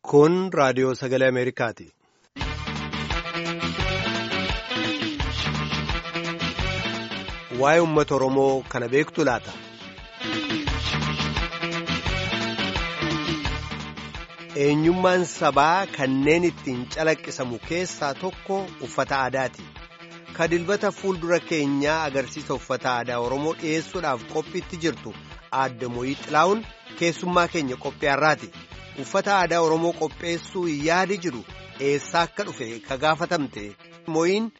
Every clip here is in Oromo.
Kun raadiyoo sagalee Ameerikaati. Waa'ee uummata Oromoo kana beektu laata? Eenyummaan sabaa kanneen ittiin calaqqisamu keessaa tokko uffata aadaati. Kadilbata fuuldura keenyaa agarsiisa uffata aadaa Oromoo dhiyeessuudhaaf qophiitti jirtu aadde Mooyii Xilaa'uun keessummaa keenya qophii har'aati. Uffata aadaa Oromoo qopheessuu yaadi jiru eessaa akka dhufe ka gaafatamte Mooyiin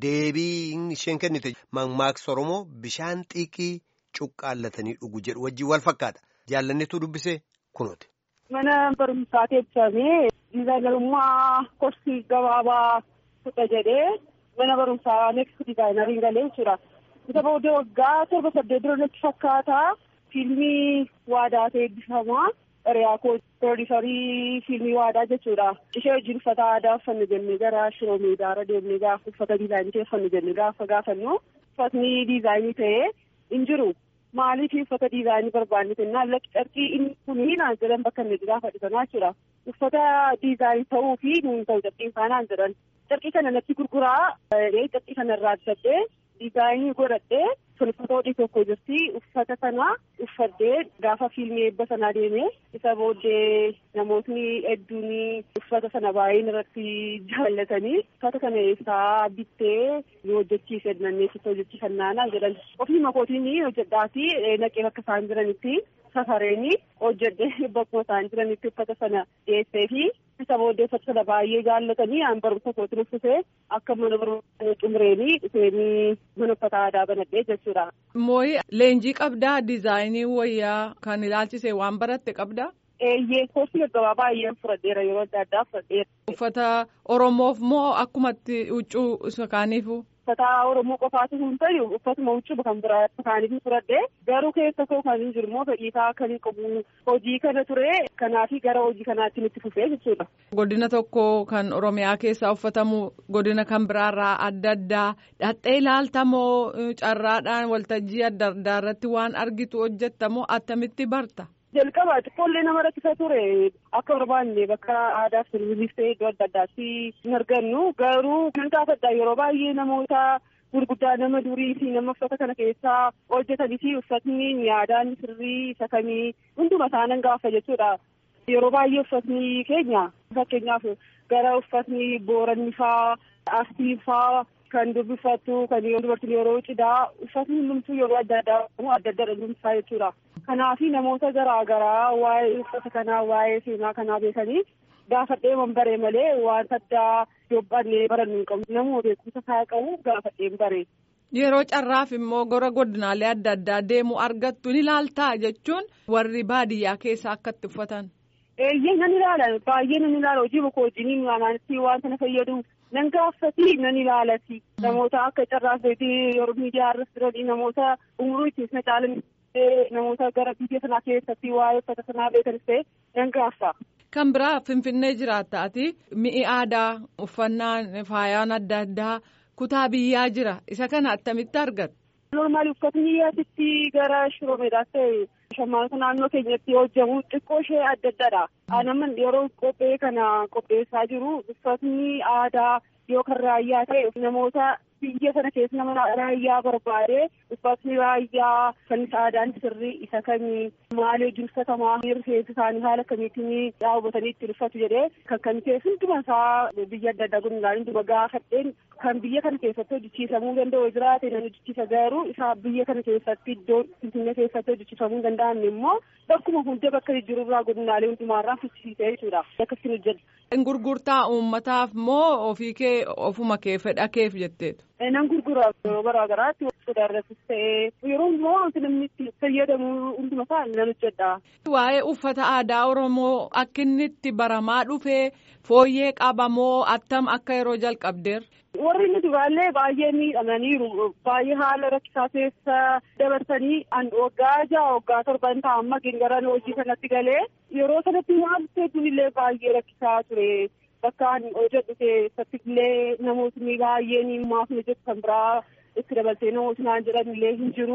deebii isheen kennite mammaaksa Oromoo bishaan xiiqii cuqqaallatanii dhugu jedhu wajjin wal fakkaata. Jaallanneetu dubbisee kunuuti. Mana barumsaa teessisee diizaayinerummaa korsii gabaabaa fudha jedhee mana barumsaa neeksii diizaayinariin galee jechuudha. Isa booddee waggaa torba saddeet dura natti fakkaata fiilmii waadaa ta'e eebbifamaa. Riyaakoo pirooduusarii fiilmii waadaa jechuudha. Ishee wajjin uffata aadaa uffannu jennee gara shiroo meedaara deemnee gaafa uffata diizaayinii ta'e uffannu jennee gaafa gaafannu uffatni diizaayinii ta'ee hin jiru. Maaliif uffata diizaayinii barbaanne jennaan lakki carqii inni kuni naan jedhan bakka inni gaafa dhibanaa jechuudha. Uffata diizaayinii ta'uu fi nuun ta'u carqiin isaa naan jedhan. Carqii kana natti gurguraa carqii kana irraa bitadhee diizaayinii godhadhee uffata hodhii tokko jirti uffata sana uffadhee gaafa fiilmii eebba sanaa deemee isa booddee namootni hedduun uffata sana baay'een irratti jaallatanii uffata kana eessaa bittee nu hojjechiise nanneessitti hojjechiifannaa jedhan ofii makootiin hojjedhaati naqee bakka isaan jiranitti safareeni hojjedhee bakkuma isaan jiranitti uffata sana dhiyeessee fi isa booddee uffata sana baay'ee jaallatanii aan barumsa kootiin uffisee akka mana barumsa xumureenii dhufeenii mana uffata aadaa banadhee jechuudha. Mooyi leenjii qabdaa diizaayinii wayyaa kan ilaalchise waan baratte qabdaa? Eeyyee koosii gaggabaa baay'een fudhadheera yeroo adda addaa fudhadheera. Uffata Oromoof moo akkumatti huccuu isa kaaniifu? Uffata Oromoo qofaatu hin ta'u uffatuma huccuu kan biraa kaaniif fudhadhee garuu keessa koo kan hin jiru immoo fedhiisaa kan hin qabu hojii kana ture kanaafi gara hojii kanaatti nutti fufee jechuudha. Godina tokko kan Oromiyaa keessaa uffatamu godina kan biraarraa adda addaa dhaxxee ilaaltamoo carraadhaan waltajjii adda addaa irratti waan argitu hojjettamoo attamitti barta? jalqaba xiqqoollee nama rakkisa ture akka barbaanne bakka aadaa fi ta'e iddoo adda addaatti hin argannu garuu kan gaafadha yeroo baay'ee namoota gurguddaa nama durii fi nama uffata kana keessaa hojjetanii fi uffatni yaadaan sirrii isa kamii hunduma isaanan gaafa jechuudha. Yeroo baay'ee uffatni keenya fakkeenyaaf gara uffatni booranni faa astii faa kan dubbifattu kan dubartiin yeroo cidhaa uffatni hundumtuu yeroo adda addaa adda adda dhumsaa jechuudha. Kanaafi namoota garaa garaa waa'ee uffata kanaa waa'ee seenaa kanaa beekanii gaafadhee man baree malee wanta addaa yoobbannee barannu hin qabu namuma beekumsa isaa qabu gaafadhee baree. Yeroo carraaf immoo gara godinaalee adda addaa deemu argattu ni ilaaltaa jechuun warri baadiyyaa keessa akka itti uffatan. Eeyyee nan ilaala baay'ee nan ilaala hojii bokkoo wajjin amaanatti waan kana fayyadu nan gaafati nan ilaalati namoota akka carraaf yeroo miidiyaa irratti jiran namoota umurii ittiin na caalan namoota gara biyya sanaa keessatti waa'ee uffata sanaa beekanis ta'e nan gaaffa. Kan biraa Finfinnee jiraattaati mi'i aadaa uffannaan faayaan adda addaa kutaa biyyaa jira isa kana attamitti argata. Normaali uffatni asitti gara shiroo meedaas ta'e shammaanota naannoo keenyatti hojjetamu xiqqoo ishee adda addaadha. Anaman yeroo qophee kana qopheessaa jiru uffatni aadaa yoo kan raayyaa ta'e namoota biyya sana keessa nama raayyaa barbaade uffatni raayyaa kan aadaan sirrii isa kamii maal hojii uffatamaa rifeensa isaanii haala kamiitiin daawwatanii ittiin uffatu jedhee kan kan ta'e hunduma isaa biyya adda addaa guddinaan hunduma gaafadheen kan biyya kana keessatti hojjechiisamuu danda'u jiraate nan hojjechiisa garuu isa biyya kana keessatti iddoo finfinnee keessatti hojjechiifamuu hin danda'amne immoo bakkuma hunda bakka jijjiirurraa godinaalee hundumaarraa fichisiisee jechuudha akkasiin hojjedha. Gurgurtaa uummataaf moo ofii kee ofuma kee fedha keef jetteetu. Nan gurgura yeroo garaa garaatti sodaa irrattis ta'ee yeroo immoo wanti namni itti fayyadamu hunduma isaa nan hojjedha. Waa'ee uffata aadaa Oromoo akka inni itti baramaa dhufee fooyyee qabamoo attam akka yeroo jalqabdeer. Warri inni duraallee baay'ee miidhamaniiru baay'ee haala rakkisaa keessa dabarsanii waggaa ja'a waggaa torban ta'a amma gara hojii kanatti galee yeroo sanatti waan hedduun illee baay'ee rakkisaa ture. Bakka hojjedhu keessatti illee namootni baay'een maaf hojjetu kan biraa itti dabaltee namootni naan jedhan illee hin jiru.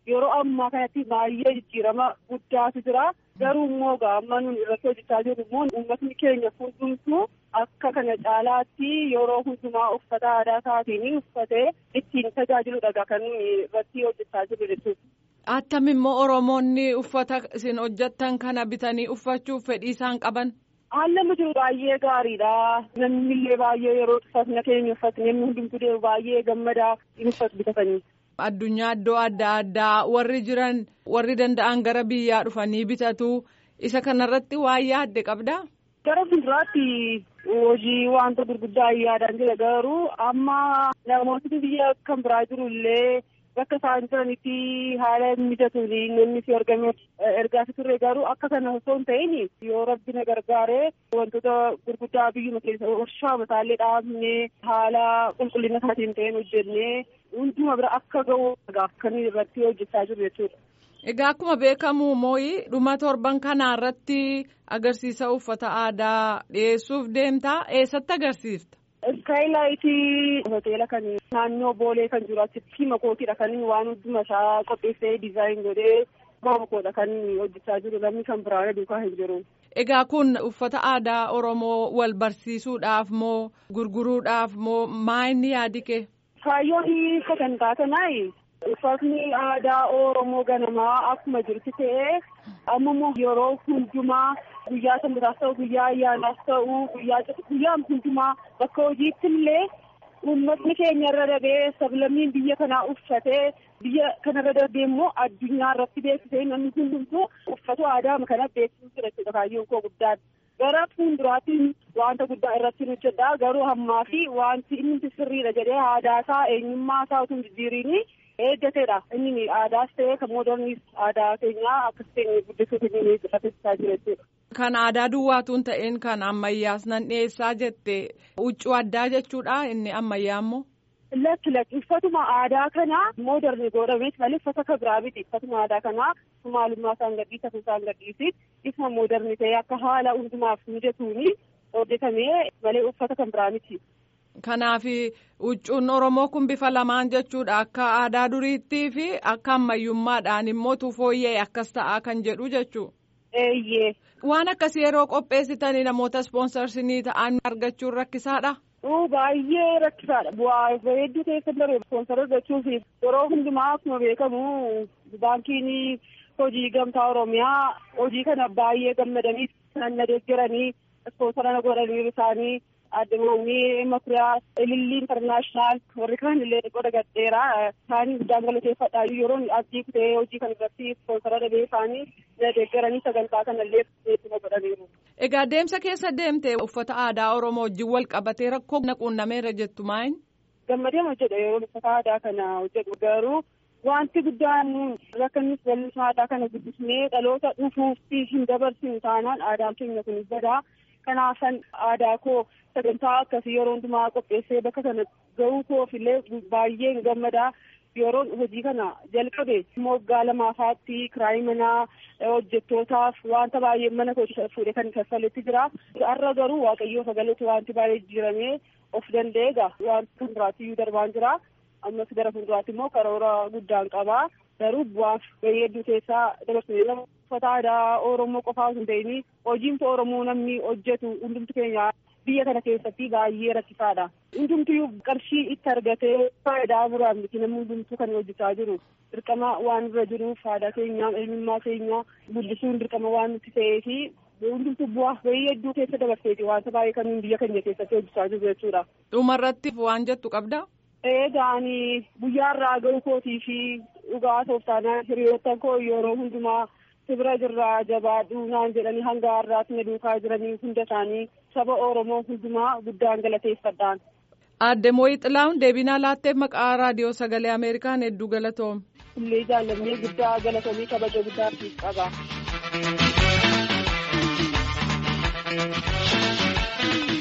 yeroo ammaa kanatti baay'ee jijjiirama guddaatu jira. Garuu immoo amma nuti irratti hojjechaa jirru immoo uummatni keenya hundumtuu akka kana caalaatti yeroo hundumaa uffata aadaa isaatiin uffatee ittiin tajaajiluudha kan nuti irratti hojjechaa jirru jechuudha. Attam immoo Oromoonni uffata isin hojjettan kana bitanii uffachuuf fedhii isaan qaban. Haalli jiru baay'ee gaariidha. Namni illee baay'ee yeroo uffata keenya uffatanii namni hundumtuu deemu baay'ee gammadaa hin uffatu bitatanii. Addunyaa iddoo adda addaa warri jiran warri danda'an gara biyyaa dhufanii bitatu isa kanarratti waan yaadde qabdaa? Gara fuulduraatti hojii wanta gurguddaa yaadaan jira garuu amma namootni biyya kan biraa jiru illee bakka isaan jiranitti haala mijatuun namni si argame ergaa turre garuu akka kana osoo hin ta'in yoo rabbi na gargaaree wantoota gurguddaa biyyuma keessa warshaa mataallee dhaabnee haala qulqullina isaatiin ta'een hojjennee hunduma bira akka ga'u kan irratti hojjechaa jiru jechuudha. Egaa akkuma beekamu mooyi dhuma torban kanaa irratti agarsiisa uffata aadaa dhiyeessuuf deemtaa eessatti agarsiifta? Iskaaylaayitii hoteela kan naannoo boolee kan jiru achitti makootiidha kan waan hunduma isaa qopheessee dizaayin godhee makoodha kan hojjechaa jiru namni kan biraan duukaa hin jiru. Egaa kun uffata aadaa Oromoo wal barsiisuudhaaf moo gurguruudhaaf moo maa inni yaadi kee? Kaayyoon kan taatanaayi. Uffatni aadaa Oromoo ganamaa akkuma jirti ta'ee amma immoo yeroo hundumaa guyyaa sanbataas ta'u guyyaa ayyaanaas ta'u guyyaa guyyaa hundumaa bakka hojiitti illee uummatni keenya irra darbee sablammiin biyya kanaa uffatee biyya kanarra darbee immoo addunyaa irratti beeksisee namni hundumtuu uffata aadaa kana beeksisuu jira jechuudha kaayyoon koo guddaan. Gara fuulduraatti wanta guddaa irratti hojjedha garuu ammaa fi wanti inni sirriidha jedhee aadaa isaa eenyummaa isaa utuu hin jijjiiriin eeggateedha inni aadaas ta'ee kan moodernis aadaa keenyaa akkas ta'e guddisuu keenya irratti jira jechuudha. Kan aadaa duwwaatuun ta'een kan ammayyaas nan dhiyeessaa jette huccuu addaa jechuudha inni ammayyaa immoo. Lakki lakki uffatuma aadaa kana mooderni godhameet malee uffata kan biraa miti uffatuma aadaa kana maalummaa isaan gadhiisa isaan gadhiisi isuma mooderni ta'ee akka haala hundumaaf mijatuuni hojjetamee malee uffata kan biraa miti. Kanaaf huccuun Oromoo kun bifa lamaan jechuudha akka aadaa duriittii fi akka ammayyummaadhaan immoo fooyya'e akkas ta'aa kan jedhu jechuudha. Eeyyee. Waan akkasii yeroo qopheessitanii namoota ispoonsarsinii ta'an argachuun rakkisaadha. Baay'ee rakkisaadha. Bu'aa hedduu keessa darbe ispoonsara argachuuf yeroo hundumaa akkuma beekamu baankiin hojii gamtaa Oromiyaa hojii kana baay'ee gammadanii kan na deeggaranii ispoonsara na godhanii isaanii addamaanii makuriyaa ilillii intarnaashinaal warri kaan illee qoda gadheera isaanii guddaan galateeffadha yeroo abdii kutee hojii kan irratti ispoonsara dhabee isaanii na deeggaranii sagantaa kana illee beekuma godhaniiru. Egaa deemsa keessa deemte uffata aadaa Oromoo wajjin wal qabatee rakkoo quunnameera jettu maayin? Gammadee hojjedha yeroo uffata aadaa kana hojjedhu garuu wanti guddaan rakkannis bal'isuu aadaa kana guddisnee dhaloota dhufuuf hin dabarsinu taanaan aadaan keenya kun badaa. Kanaafan aadaa koo sagantaa akkasii yeroo hundumaa qopheessee bakka kana gahuu koof illee baay'ee gammadaa yeroon hojii kana jalqabe moggaa lamaafaatti kiraayii manaa hojjettootaaf wanta baay'ee mana koo fuudhee kan kaffaletti jira. Har'a garuu waaqayyoo sagaletti wanti baay'ee jijjiiramee of danda'ee egaa wanti kan biraatti iyyuu darbaan jira. Ammas gara fuulduraatti immoo karoora guddaan qabaa. Garuu bu'aaf bahee hedduu keessaa dabarsine uffata aadaa Oromoo qofaa osoo hin ta'in hojiin Oromoo namni hojjetu hundumtu keenya biyya kana keessatti baay'ee rakkisaadha. Hundumtiyyuu qarshii itti argatee faayidaa biraan miti namni hundumtuu kan hojjechaa jiru. Dirqama waan irra jiruuf aadaa keenya eenyummaa keenya guddisuun dirqama waan nuti ta'ee fi hundumtuu bu'aa bahee hedduu keessa dabarseeti wanta baay'ee kan biyya keenya keessatti hojjechaa jiru jechuudha. Dhumarratti waan jettu qabdaa? Eegaan guyyaa irraa ga'uu kootii fi dhugaa tooftaanaa hiriyoota koo yeroo hundumaa sibira jirraa jabaadhu naan jedhanii hanga har'aatti na duukaa jiranii hunda isaanii saba Oromoo hundumaa guddaan galateeffadhaan. Aadde Mooyii Xilaa'uun deebinaa laatteef maqaa raadiyoo sagalee Ameerikaan hedduu galatoom. Illee jaallannee guddaa galatamii kabaja guddaa qaba.